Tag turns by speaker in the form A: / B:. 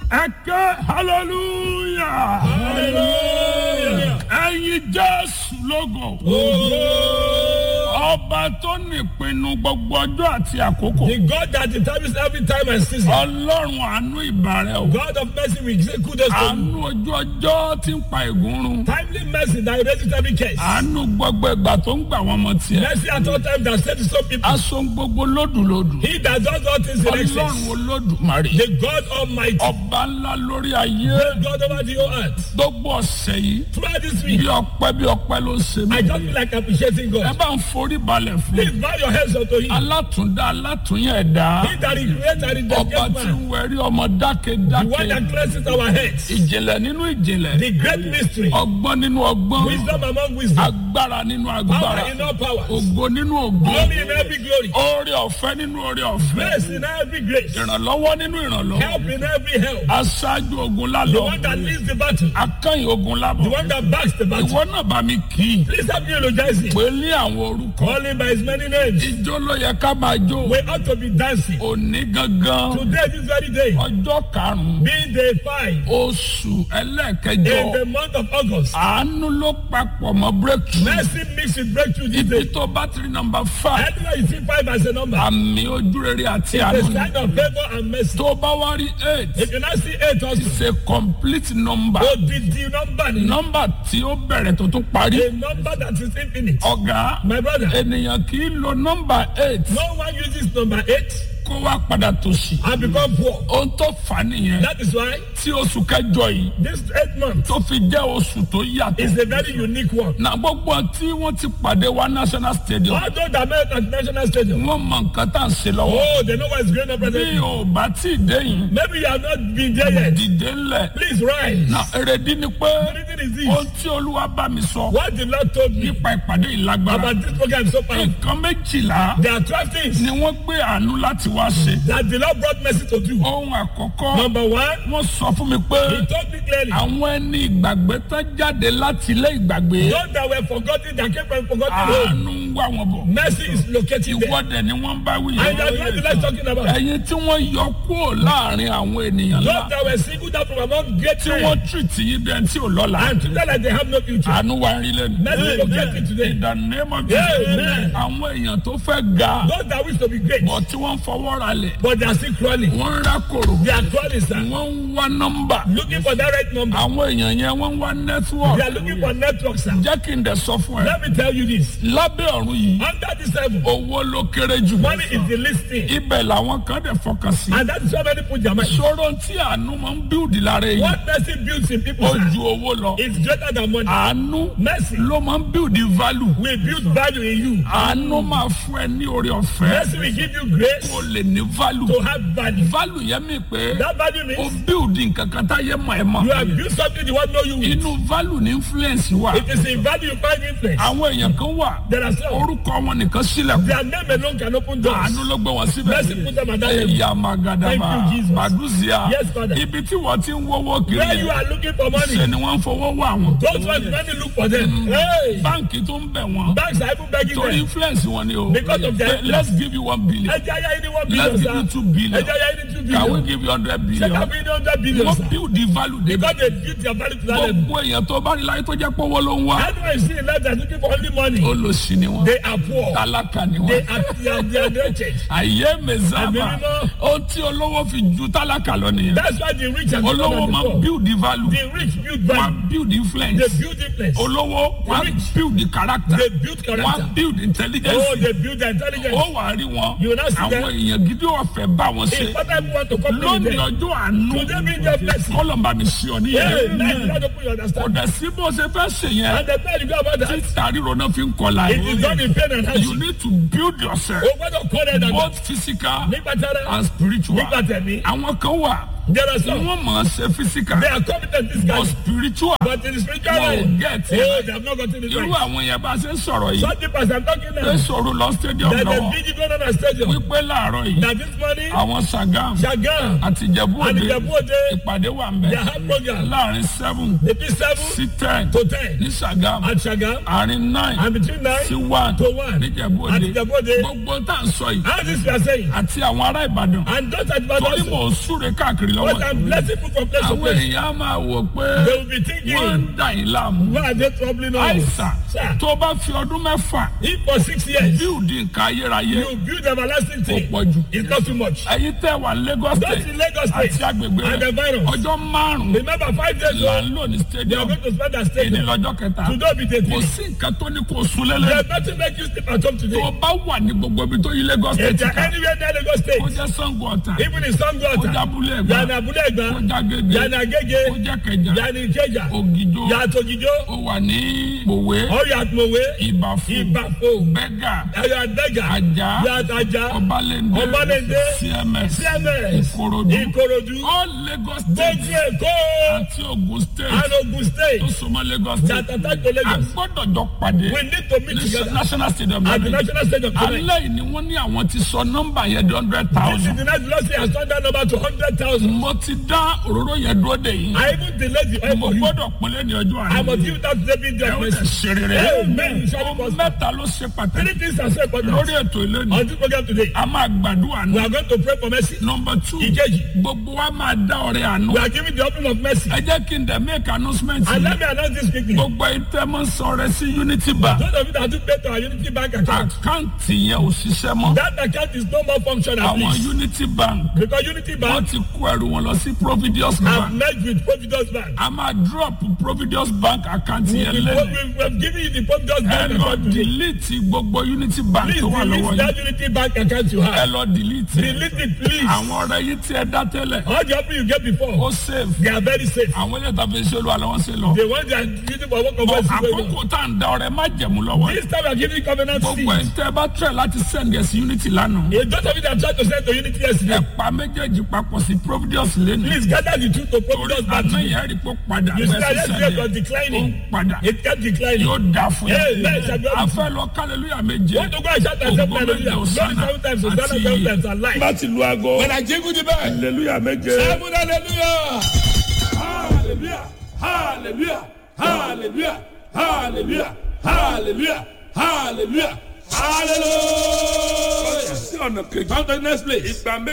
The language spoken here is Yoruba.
A: ẹ ké hallelujah
B: Hallelujah.
A: ẹyin jésù lógo ọba tó nípinnu gbogbo ọjọ́ àti àkókò
B: The God that determines every time and season.
A: ọlọ́run àánú ìbàrẹ̀ o
B: God of mercy, we say kudos to you.
A: àánú ojú ọjọ́ tí ń pa ègún run
B: Timely mercy that erases every case.
A: àánú gbogbo ìgbà tó ń gbà wọ́n mọ tiẹ̀
B: Mercy at all times that saves some people.
A: aṣọ gbogbo lódùlódù
B: He that does all things in
A: ọlọ́run
B: excess.
A: olódùmarè
B: The God Almighty.
A: ọba ńlá lórí ayé
B: The God over the whole earth.
A: gbogbo ọ̀sẹ̀ yìí
B: Throughout this
A: bí
B: week,
A: ọpẹ́ bí ọpẹ́ ló ṣe mí
B: I just feel like appreciating
A: ẹ
B: God.
A: bá ń forí balẹ̀ fún
B: Please bow your heads unto Him.
A: alátúndá alátúnyẹ̀ ẹ̀dá
B: He that He created and He
A: ọba
B: that
A: tí
B: man.
A: ń wẹ̀rí ọmọ
B: The one
A: dákedáke
B: that cleanses our heads.
A: ìjìnlẹ̀ nínú ìjìnlẹ̀
B: The great mystery.
A: ọgbọ́n nínú ọgbọ́n
B: Wisdom among wisdom.
A: agbára nínú agbára
B: Power in all powers.
A: ògo nínú ògo
B: Glory in every glory.
A: oore ọ̀fẹ́ nínú oore ọ̀fẹ́
B: Grace in every grace.
A: ìrànlọ́wọ́ nínú ìrànlọ́wọ́
B: Help in every help.
A: aṣáájú ogun
B: The
A: lálọ́
B: one that leads the battle.
A: akẹ́yìn ogun
B: The
A: lábọ̀
B: one that backs the battle.
A: ìwọ náà bá mi kì í
B: Please help me eulogize him.
A: pé ní àwọn orúkọ
B: Call him by his many names.
A: ijó ló yẹ ká máa jó
B: We ought to be dancing.
A: òní gangan
B: Today, this very day,
A: ọjọ́ karùn-ún
B: being day five
A: oṣù ẹlẹ́ẹ̀kẹjọ
B: in the month of August.
A: àánú ló papọ̀ mọ́ breakthrough
B: Mercy mixed with breakthrough this
A: ibi
B: day.
A: tó bá ti rí nọmba five
B: Anywhere you see five as a number,
A: àmì ojúrere àti
B: the
A: àánú ni
B: sign of favor and mercy.
A: tó bá wá rí eight
B: If you now see eight also,
A: it's a complete number
B: oh, the, the number,
A: nọmba tí ó bẹ̀rẹ̀ tó tún parí
B: a number that is infinite.
A: ọ̀gá
B: My brother,
A: ènìyàn kì í lo nọmba eight
B: no one uses number eight
A: kó wá padà tòṣì
B: and become poor.
A: ohun tó fà á nìyẹn
B: That is why
A: tí oṣù kẹjọ yìí
B: this eight month
A: tó fi jẹ́ oṣù tó yàtọ̀
B: is a very unique one.
A: na gbogbo tí wọ́n ti pàdé wa national stadium
B: Although the American National Stadium,
A: wọ́n mọ nǹkan tá à ń ṣe lọ́wọ́
B: oh, they know what is going on
A: bí
B: presently.
A: o bá tí ì dé yìí
B: Maybe you have not been there yet.
A: dìde ńlẹ̀
B: Please rise.
A: na èrèdí ni pé
B: The reason is
A: ohun
B: this.
A: tí olúwa bá mi sọ
B: What the Lord told me
A: nípa ìpàdé ìlágbára
B: about this program so far.
A: nǹkan méjìlá
B: There are 12 things
A: ni wọ́n gbé àánú láti wá ṣe
B: that the Lord brought mercy to do.
A: ohun àkọ́kọ́
B: Number one,
A: wọ́n sọ fún mi pé
B: He told me clearly,
A: àwọn ẹni ìgbàgbé tán jáde láti ilé ìgbàgbé
B: those that were forgotten, that came from forgotten home,
A: àánú ń wá wọn bọ̀
B: mercy is locating them.
A: ìwọ́dẹ̀ ni wọ́n bá wí
B: And that's what the Lord is talking about.
A: ẹ̀yin tí wọ́n yọ kúrò láàrin àwọn ènìyàn ńlá
B: Those that were singled out from among great
A: tí
B: men
A: wọ́n tìrìtì yìí bí ẹni tí ò lọ́la
B: and today like they have no future.
A: àánú wa ń rí lẹ́nu.
B: Mercy locating today.
A: in the name of
B: Amen.
A: Jesus àwọn èèyàn tó fẹ́ ga
B: Those that wish to be great,
A: bọ̀ tí wọ́n fọwọ́ ra lẹ̀
B: but they are still crawling.
A: wọ́n ń rákòrò
B: They are crawling, sir.
A: wọ́n ń wá nọ́mbà
B: Looking for that right number.
A: àwọn èèyàn yẹn wọ́n ń wá
B: They are
A: nẹ́tíwọ̀kì
B: looking for network, sir.
A: jẹ́ kí n dẹ̀ sọ fún ẹ
B: Let me tell you this.
A: lábẹ́ ọ̀run yìí
B: Under this heaven,
A: owó ló kéré jù
B: money is the least thing.
A: ibẹ̀ làwọn kan dẹ̀ fọkàn sí
B: And that is why many put their mind.
A: ṣòro tí àánú máa ń bíùdì lára èyí
B: What mercy builds in people
A: ó
B: sir,
A: ju owó lọ
B: is greater than money.
A: àánú
B: Mercy
A: ló máa ń bíùdì value
B: will build value in you.
A: àánú máa fún ẹ ní oore ọ̀fẹ́
B: Mercy will give you grace
A: kó lè ní value
B: to have value.
A: value yẹn mi pé
B: That value
A: ó
B: means
A: bíùdì nǹkan kan táyé mọ̀ ẹ́
B: you
A: mọ̀
B: have built something the world know you with.
A: inú value ní influence wà
B: It is in value you find influence.
A: àwọn èèyàn kan wà
B: There are some.
A: orúkọ wọn nìkan sílẹ̀kùn
B: Their name alone can open doors.
A: àánú ló gbé wọn síbẹ̀
B: Mercy put them at that level.
A: ẹ̀yà magadama
B: Thank you, Jesus.
A: maduzia
B: Yes, Father.
A: ibi tí wọ́n ti ń wọ́wọ́ kiri
B: Where you
A: yẹn
B: are looking for money,
A: ṣe ni wọ́n ń fowó wá wọn
B: those ones money look for them. Hey,
A: báǹkì tó ń bẹ̀ wọ́n
B: banks are even begging
A: torí
B: them.
A: influence wọn ni o
B: Because of their
A: Say, let's give you one billion
B: Ẹ jẹ́ ayé ní one
A: let's
B: billion,
A: give you
B: sir.
A: two billion
B: Ẹ jẹ́ ayé ní two
A: can we
B: billion.
A: give you hundred
B: Ṣé
A: billion
B: ká fi ní hundred billion,
A: wọ́n
B: sir?
A: build the value débẹ̀
B: Because they built their value to that level.
A: gbogbo èèyàn tó bá rí láyé tó jẹ́ pọ́wọ́ ló ń wá
B: Anyone see in life that's looking for only money,
A: olóṣì ni wọ́n
B: they are poor.
A: tálákà ni
B: They
A: wọ́n
B: are they are, they are wretched.
A: àyè mẹ́sàmà
B: Àmì mímọ́.
A: ohun tí olówó fi ju tálákà lọ nìyẹn
B: That's why the rich are better
A: olówó
B: than the
A: máa
B: poor.
A: build the value
B: The rich build
A: wọ́n
B: value.
A: build influence
B: They build influence.
A: olówó wọ́n
B: rich.
A: build the character
B: They build
A: wọ́n
B: character.
A: build intelligence
B: Oh, they build their intelligence.
A: ó wà á rí wọn
B: You will not see
A: àwọn
B: them.
A: èèyàn gidi wà fẹ́ bá wọn ṣe
B: If other people want to come to
A: lónìí
B: them,
A: ọjọ́ àánú
B: Today be their blessing.
A: kọ́lọ̀mbà mi sí ọ
B: hey,
A: níyẹn
B: that's not the point you
A: kò
B: understand.
A: dẹ̀ sí bó ṣe fẹ́ ṣe yẹn
B: And the time you go about that,
A: títà ríro náà fi ń kọlà
B: it is done in pain and
A: you
B: hardship.
A: need to build yourself
B: O gbọ́dọ̀ kọ́ ẹ̀ dàgbà.
A: both physical
B: Nígbà tára,
A: and spiritual
B: nígbà tẹ̀mí,
A: àwọn kan wà
B: there are some.
A: wọ́n mọ̀ ọ́ ṣe physical
B: They are competent this
A: but
B: guy.
A: spiritual
B: But in the spiritual
A: wọn ò
B: realm,
A: get
B: oh,
A: it
B: they have not gotten it
A: irú
B: right.
A: àwọn yẹn bá ṣe ń sọ̀rọ̀ yìí
B: Some people as I'm talking
A: pé
B: now,
A: sọ̀rọ̀ lọ stadium
B: that the
A: lọ́wọ́
B: BG going on a stadium,
A: wípé láàárọ̀ yìí
B: that this morning,
A: àwọn sagam
B: Shagam,
A: àti ìjẹ̀bú
B: and
A: òde
B: Ìjẹ̀bú Òde,
A: ìpàdé wà ń bẹ̀
B: they have program.
A: láàrin seven
B: They be seven
A: sí ten
B: to ten
A: ní sagam
B: at Shagam,
A: àárín nine
B: and between nine
A: sí one
B: to one
A: ní ìjẹ̀bú
B: at
A: òde
B: Ìjẹ̀bú Òde.
A: gbogbo tá à ń sọ yìí
B: How this we are saying,
A: àti àwọn ará ìbàdàn
B: and those at
A: torí
B: Ibadan,
A: mò ń súre káàkiri lọ́wọ́
B: But I'm blessing people from place to
A: àwọn
B: place.
A: èèyàn á máa wò pé
B: They will be
A: wọ́n
B: thinking,
A: ń dà yín láàmú
B: why are they troubling us?
A: àìsàn
B: Sir,
A: tó bá fi ọdún mẹ́fà
B: if for six years
A: bíùdì nǹkan ayérayé
B: you build everlasting
A: kò
B: thing,
A: pọ̀ jù
B: it's not too much.
A: ẹ̀yin tẹ́ wà ní Lagos
B: Those
A: State
B: in Lagos
A: àti
B: State
A: agbègbè
B: and the
A: rẹ̀
B: virus,
A: ọjọ́ márùn-ún
B: remember five days
A: là
B: ago,
A: ń lò ní
B: they are
A: stadium
B: going to spend their
A: èdè
B: stadium.
A: lọ́jọ́ kẹta
B: Today be the
A: kò
B: day.
A: sí nǹkan tó ní kó sun lélẹ̀
B: There's nothing make you sleep at home
A: tó
B: today.
A: o bá wà ní gbogbo ibi tó yí Lagos
B: If
A: State
B: you're
A: ká
B: anywhere near Lagos State,
A: kó jẹ́ Sango Ọ̀tà
B: even in Sango
A: kó jẹ́
B: Ota,
A: Abúlé
B: you
A: Ẹ̀gbá
B: are in Abule
A: kó
B: Egba,
A: jẹ́ Agége
B: you are in
A: kó
B: Agege,
A: jẹ́ Kẹjà
B: you are in Ikeja,
A: Ògìjó
B: you are at Ogijo,
A: ó wà ní Mòwe
B: or you are at Mowe,
A: Ìbàfò
B: Ibafo,
A: Bẹ́gà
B: you are at Bega,
A: Ajá
B: you are at Aja,
A: Ọbalẹ́ndé
B: Ọbalẹ́ndé,
A: CMS
B: CMS,
A: Ìkòròdú
B: Ikorodu,
A: all Lagos State
B: gbogbo Èkó,
A: àti Ògùn State
B: and Ogun
A: tó
B: State,
A: súnmọ́ Lagos State
B: that attack to
A: a
B: Lagos.
A: gbọ́dọ̀ jọ pàdé
B: We need to meet
A: ní
B: together
A: national stadium
B: at the
A: lẹ́nu
B: national stadium tonight.
A: alẹ́ yìí ni wọ́n ní àwọn ti sọ nọ́mbà yẹn di hundred
B: This is
A: thousand
B: the next velocity has turned that number to 100,000.
A: mo ti dá òróró yẹn dúró de yìí
B: I even delayed the oil
A: mo
B: for you.
A: gbọ́dọ̀ pinlẹ̀ ní ọjọ́
B: I
A: àná
B: must give that David
A: ẹ
B: the
A: ó lè
B: mercy.
A: ṣe rere
B: Amen. Shall we
A: ohun
B: prosper?
A: mẹ́ta ló ṣe pàtàkì
B: Three things are so important.
A: lórí ètò ìlẹ́nu
B: On this program today,
A: a máa gbàdúrà
B: we
A: ní
B: are going to pray for mercy.
A: nọmba two
B: Ìkejì,
A: gbogbo wa máa dá ọrẹ àánú
B: we are giving the offering of mercy.
A: ẹ jẹ́ kí n dẹ̀ make announcement
B: And
A: yìí
B: let me announce this quickly.
A: gbogbo ìtẹ́mọ̀ sọ̀rọ̀ sí unity bank
B: Those of you that do pay to our Unity Bank account,
A: àkáǹtì yẹn ò ṣiṣẹ́ mọ́
B: that account is no more functional,
A: àwọn
B: please.
A: unity bank
B: Because Unity
A: wọ́n
B: Bank
A: ti kó ẹrù wọn lọ sí providence
B: have
A: bank
B: merged with Providence Bank.
A: a máa drop providence bank àkáǹtì
B: We,
A: yẹn
B: we,
A: lẹ́nu
B: we have given you the Providence
A: ẹ
B: Bank
A: lọ
B: account today.
A: delete gbogbo unity bank
B: Please
A: tó wà lọ́wọ́
B: delete
A: yìí
B: that Unity Bank account you
A: ẹ
B: have.
A: lọ delete ẹ.
B: Delete it, please.
A: àwọn ọ̀rẹ́ yìí tí ẹ dá tẹ́lẹ̀
B: All the offering you get before,
A: ó save
B: they are very safe.
A: àwọn ilé ìtàfẹ́ iṣẹ́ olúwa lọ́wọ́ sí lọ.
B: The ones that are using for work of
A: Bọ̀
B: mercy. going on.
A: àkókò tá à ń da ọ̀rẹ́ má jẹ̀mú lọ́wọ́ yìí.
B: This time we are giving covenant
A: gbogbo ẹ̀
B: seed.
A: ń tẹ́ ẹ bá tẹ̀ láti send ẹ̀ sí unity lánàá.
B: A lot of you that tried to send to Unity yesterday,
A: ẹ pa méjèèjì papọ̀ sí providence lẹ́nu.
B: please gather the truth to
A: torí
B: Providence Bank.
A: àná yẹn rí pé ó padà
B: You see
A: bẹ́ẹ̀
B: that
A: sí
B: yesterday was
A: sẹ́lẹ̀ ó ń
B: declining.
A: padà
B: It kept declining.
A: yóò dà fún
B: Hey,
A: yín.
B: man, shall we-
A: a fẹ́ lọ kálẹ̀lúyà méje.
B: Want to go and shout and say
A: Ògo
B: hallelujah.
A: méje
B: Glory
A: Hosanna
B: seven times, Hosanna
A: àti
B: seven times, and life.
C: láti lu aago
B: When I jingle the bell,
C: hallelujah méje.
B: seven hallelujah.
C: hallelujah hallelujah hallelujah hallelujah hallelujah hallelujah hallelujah. sí ọ̀nà kejì.
B: Come to the next place.
C: ìgbà méje.